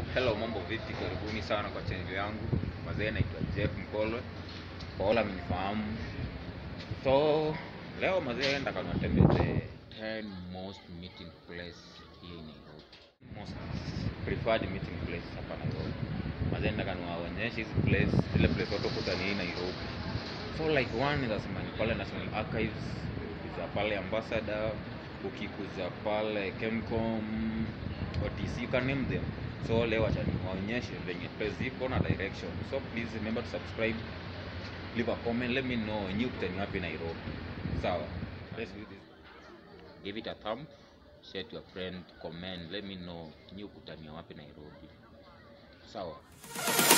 hello, mambo vipi? Karibuni sana kwa channel yangu. Mazee, naitwa Jeff Mkolwe, kwa wale mnifahamu. So leo mazee, nataka niwatembeze 10 most meeting place here in Nairobi, most preferred meeting place hapa Nairobi. Mazee, nataka niwaonyeshe hizi place, zile place watu kutani hii Nairobi. So like one inasema ni pale National Archives, ukikuza pale Ambassador, ukikuza pale Kemcom, OTC, you can name them. So leo acha niwaonyeshe venye place ziko na direction. So please remember to subscribe, leave a comment, let me know nyi ukutani wapi Nairobi. Sawa, let's do this. Give it a thumb, share to your friend, comment, let me know nyi ukutani wapi Nairobi. Sawa.